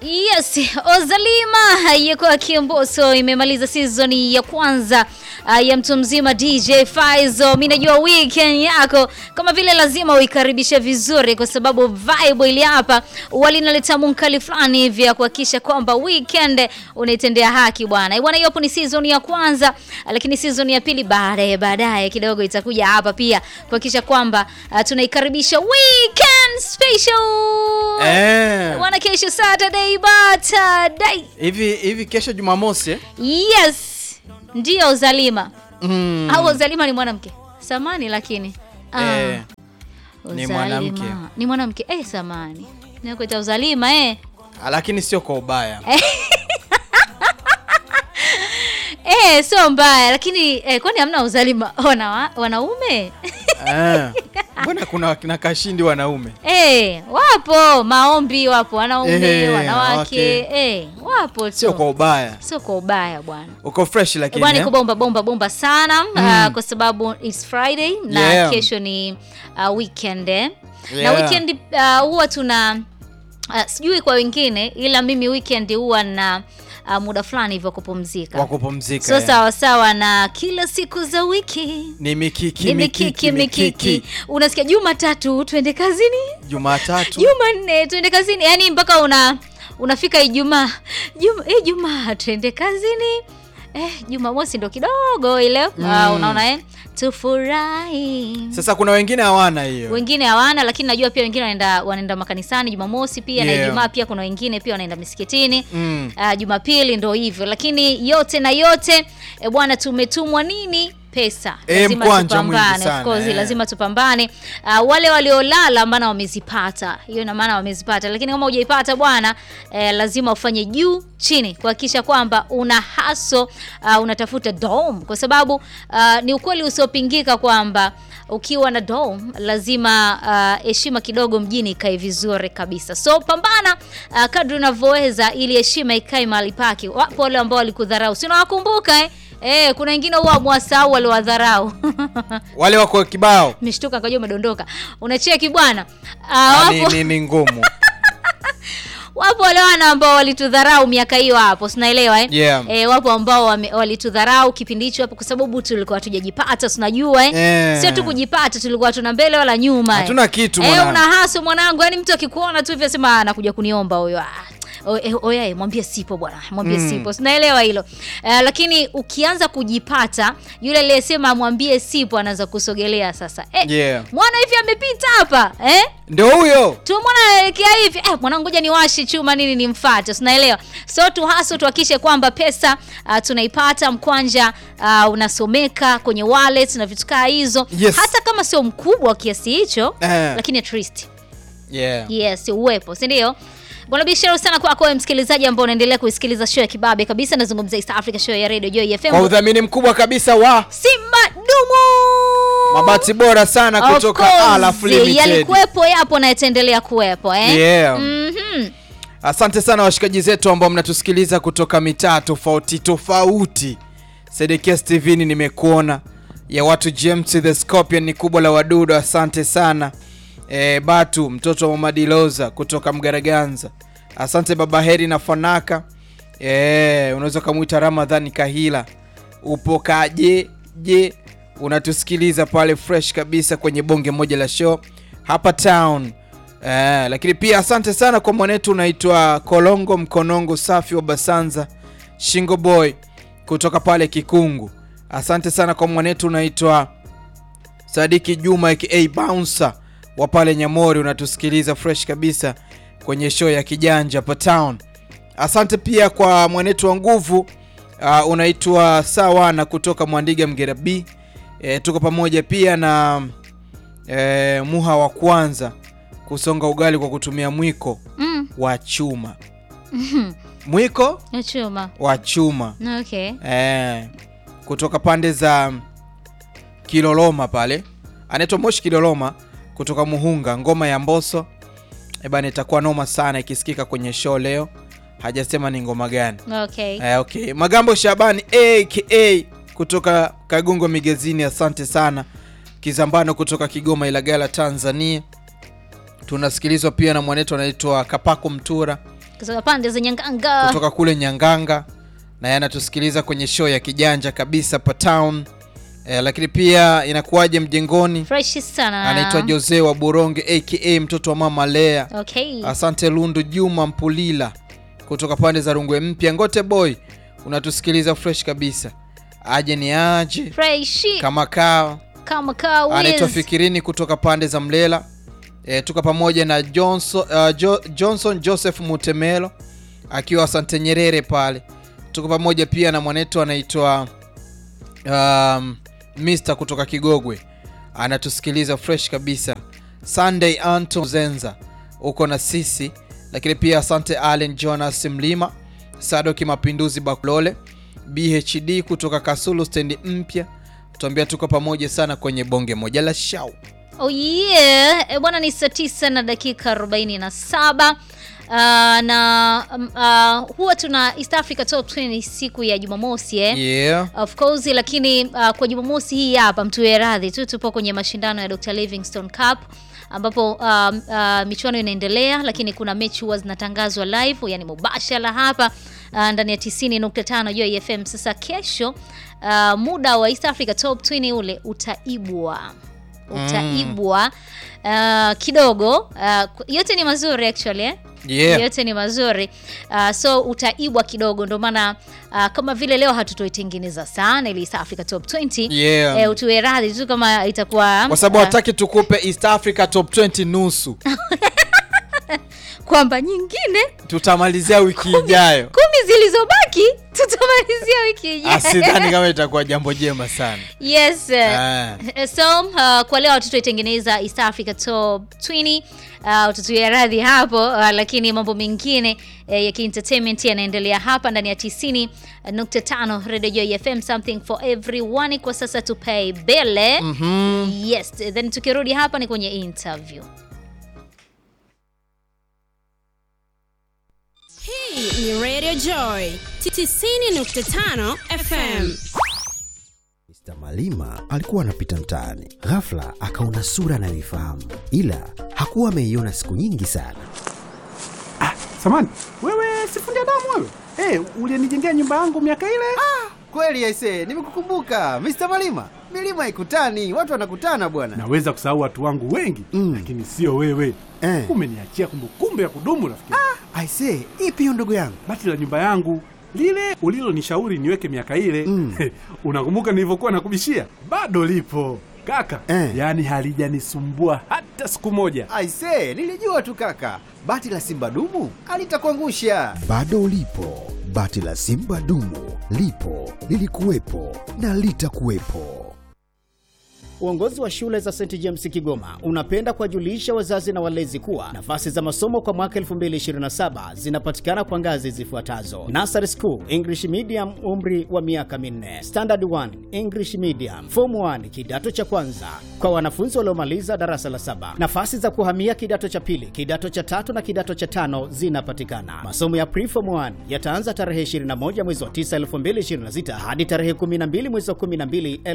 Yes, Ozalima yuko Kiomboso imemaliza season ya kwanza uh, ya mtu mzima DJ Faizo. Mimi najua weekend yako kama vile lazima uikaribishe vizuri, kwa sababu vibe ili hapa walinaleta munkali fulani hivi ya kuhakikisha kwamba weekend unaitendea haki bwana. Bwana, hiyo hapo ni season ya kwanza, lakini season ya pili baadaye baadaye kidogo itakuja hapa pia kuhakikisha kwamba uh, tunaikaribisha weekend special Eh. Bwana, kesho Saturday Saturday. Hivi hivi kesho Jumamosi eh? Yes. Ndio Uzalima. Mm. Au Uzalima ni mwanamke? Samani lakini. Ah. Eh, ni Uzalima. mwanamke. Ni mwanamke. Eh, samani. Nakuita Uzalima eh. lakini sio kwa ubaya. Eh, sio mbaya lakini eh, kwani hamna Uzalima wana wanaume? Eh. Mbona kuna kina kashindi wanaume? Eh, wapo maombi wapo wanaume, Eh, wanawake. okay. Eh, wapo tu. Sio kwa ubaya. Sio kwa ubaya bwana. Uko fresh lakini. Bwana eh? iko bomba bomba bomba sana uh, kwa sababu it's Friday na Yeah. kesho ni uh, weekend eh. Na Yeah. weekend uh, huwa tuna uh, sijui kwa wengine ila mimi weekend huwa na uh, muda fulani hivyo kupumzika. wa kupumzika. So eh. sawa sawa na kila siku za wiki. Ni mikiki Ni mikiki mikiki. Unasikia Jumatatu twende kazini, Jumatatu. Jumanne twende kazini, yaani mpaka una unafika Ijumaa, Juma, eh, Jumaa twende kazini eh, Jumamosi ndo kidogo ile ah, unaona eh, tufurahi. Sasa kuna wengine hawana hiyo. Wengine hawana, lakini najua pia wengine wanaenda wanaenda makanisani Jumamosi pia na Yeah. Ijumaa pia kuna wengine pia wanaenda misikitini Mm. Ah, Jumapili ndo hivyo, lakini yote na yote e, bwana tumetumwa nini? Pesa. Eh, Lazima mkwanja mwingi tupambane, sana, of course, eh. lazima tupambane. Ah, wale waliolala maana wamezipata, hiyo ina maana wamezipata, lakini kama hujaipata bwana eh, lazima ufanye juu chini kuhakikisha kwamba una haso uh, unatafuta dom, kwa sababu ah, ni ukweli usiopingika kwamba ukiwa na dom lazima ah, heshima kidogo mjini ikae vizuri kabisa. So pambana uh, kadri unavyoweza ili heshima ikae mahali pake. Wapo wale ambao walikudharau, si unawakumbuka eh? Eh, kuna wengine huwa mwasahau waliwadharau. Wale wako kibao. Meshtuka kajua umedondoka. Unacheki bwana. Ah, Uh, ni, wapo, ni, ni ngumu. wapo wale wana ambao walitudharau miaka hiyo hapo, sinaelewa eh? Yeah. Eh, wapo ambao wame- walitudharau kipindi hicho hapo kwa sababu tulikuwa hatujajipata, tunajua eh? Eh. Sio tu kujipata, tulikuwa tuna mbele wala nyuma. eh. Hatuna kitu, Eh, mwanangu. una haso mwanangu, yani mtu akikuona tu hivi asema anakuja kuniomba huyo. Ah, o- eh, Oya, eh, mwambie sipo bwana, mwambie sipo. Sinaelewa hilo. Eh, lakini ukianza kujipata, yule aliyesema mwambie sipo anaanza kusogelea sasa. Eh, Yeah. mwana hivi amepita hapa, eh? Ndio huyo. tumwona anaelekea hivi eh, mwanangu ngoja niwashe chuma nini nimfuate tunaelewa so tu haso tuhakikishe kwamba pesa uh, tunaipata mkwanja uh, unasomeka kwenye wallet na vitu kaa hizo Yes. hata kama sio mkubwa kiasi hicho Eh. lakini at least Yeah. yes uwepo si ndio bwana biashara sana kwako wewe msikilizaji ambao unaendelea kuisikiliza show ya kibabe kabisa nazungumzia East Africa show ya Radio Joy FM Kwa udhamini mkubwa kabisa wa Simba Dumu mabati bora sana Of kutoka course, Alaf Limited. yalikuwepo yapo na yataendelea kuwepo eh? Yeah. Mhm. Asante sana washikaji zetu ambao mnatusikiliza kutoka mitaa tofauti tofauti. Sedekias TV ni nimekuona ya watu James the Scorpion ni kubwa la wadudu, asante sana. E, Batu mtoto wa Mama Diloza kutoka Mgaraganza, asante baba Heri na Fanaka. E, unaweza ukamwita Ramadhani Kahila, upo kaje je, unatusikiliza pale fresh kabisa kwenye bonge moja la show hapa town. Eh, lakini pia asante sana kwa mwanetu unaitwa Kolongo Mkonongo Safi wa Basanza Shingo Boy kutoka pale Kikungu. Asante sana kwa mwanetu unaitwa Sadiki Juma aka Bouncer wa pale Nyamori, unatusikiliza fresh kabisa kwenye show ya kijanja hapa town. Asante pia kwa mwanetu wa nguvu uh, unaitwa Sawana kutoka Mwandiga Mgera B. E, tuko pamoja pia na e, Muha wa kwanza kusonga ugali kwa kutumia mwiko Mm. wa chuma. Mwiko Ya chuma. wa chuma Okay. e, kutoka pande za Kiloloma pale, anaitwa Moshi Kiloloma kutoka Muhunga, ngoma ya Mboso e bana, itakuwa noma sana ikisikika kwenye show leo. Hajasema ni ngoma gani. Okay. Eh, okay. Magambo Shabani aka kutoka Kagongo Migezini, asante sana. Kizambano kutoka Kigoma Ilagala Tanzania. Tunasikilizwa pia na mwanetu anaitwa Kapako Mtura Kutoka pande za Nyanganga. kutoka kule Nyanganga na yanatusikiliza kwenye show ya kijanja kabisa pa town eh, lakini pia inakuwaje mjengoni Fresh sana. anaitwa Jose wa Buronge aka mtoto wa mama Lea Okay. asante Lundu Juma Mpulila kutoka pande za Rungwe Mpya Ngote boy unatusikiliza fresh kabisa aje ni aje Fresh kama kao kama kawa. anaitwa Fikirini kutoka pande za Mlela e, tuko pamoja na Johnson, uh, jo, Johnson Joseph Mutemelo akiwa Asante Nyerere pale. Tuko pamoja pia na mwanetu anaitwa um, Mr kutoka Kigogwe anatusikiliza fresh kabisa. Sunday Anton Zenza uko na sisi, lakini pia asante Allen Jonas Mlima, Sadoki Mapinduzi Bakulole, BHD kutoka Kasulu stendi mpya, tuambia tuko pamoja sana kwenye bonge moja la shau. Oh yeah. E, bwana ni saa tisa na dakika 47. Uh, na um, uh, huwa tuna East Africa Top 20 siku ya Jumamosi eh? Yeah. Of course lakini uh, kwa Jumamosi hii hapa mtuwe radhi tu, tupo kwenye mashindano ya Dr. Livingstone Cup ambapo um, uh, michuano inaendelea, lakini kuna mechi huwa zinatangazwa live, yani mubashara hapa uh, ndani ya 90.5 Joy FM. Sasa kesho uh, muda wa East Africa Top 20 ule utaibwa utaibwa uh, kidogo uh, yote ni mazuri actually eh? Yeah. yote ni mazuri uh, so utaibwa kidogo ndio maana uh, kama vile leo hatutoitengeneza sana ili East Africa Top 20 Yeah. eh, utuwe radhi tu kama itakuwa Kwa sababu uh, hataki tukupe East Africa Top 20 nusu. kwamba nyingine Tutamalizia wiki ijayo. kumi zilizobaki tutamalizia wiki ijayo. Asidhani kama itakuwa jambo jema sana. Yes. Ah. Uh, so uh, kwa leo hatutoitengeneza East Africa Top 20 uh, utatuia radhi hapo uh, lakini mambo mengine uh, ya kientertainment yanaendelea hapa ndani ya 90.5 Radio Joy FM something for everyone. Kwa sasa tupay bele. Mhm. Yes, then tukirudi hapa ni kwenye interview. Hii ni Radio Joy 90.5 FM. Mr. Malima alikuwa anapita mtaani, ghafla akaona sura anayoifahamu, ila hakuwa ameiona siku nyingi sana. Samani, wewe sifundi damu wewe? Eh, ulinijengea nyumba yangu miaka ile? Kweli aise, nimekukumbuka Mr. Malima. Milima haikutani, watu wanakutana bwana. Naweza kusahau watu wangu wengi Mm. lakini sio wewe. Eh. Umeniachia kumbukumbu ya kudumu rafiki. Aise, ipi hiyo ndugu yangu? Bati la nyumba yangu lile ulilonishauri niweke miaka ile Mm. unakumbuka nilivyokuwa nakubishia? Bado lipo kaka, Eh. yaani halijanisumbua hata siku moja. Aise, nilijua tu kaka. Bati la Simba dumu alitakuangusha. Bado lipo bati la Simba dumu, lipo lilikuwepo na litakuwepo. Uongozi wa shule za St James Kigoma unapenda kuwajulisha wazazi na walezi kuwa nafasi za masomo kwa mwaka 2027 zinapatikana kwa ngazi zifuatazo: Nursery School English Medium, umri wa miaka minne; Standard 1 English Medium; Form 1 kidato cha kwanza kwa wanafunzi waliomaliza darasa la saba. Nafasi za kuhamia kidato cha pili, kidato cha tatu na kidato cha tano zinapatikana. Masomo ya Preform 1 yataanza tarehe 21 mwezi wa 9 2026 hadi tarehe 12 mwezi wa 12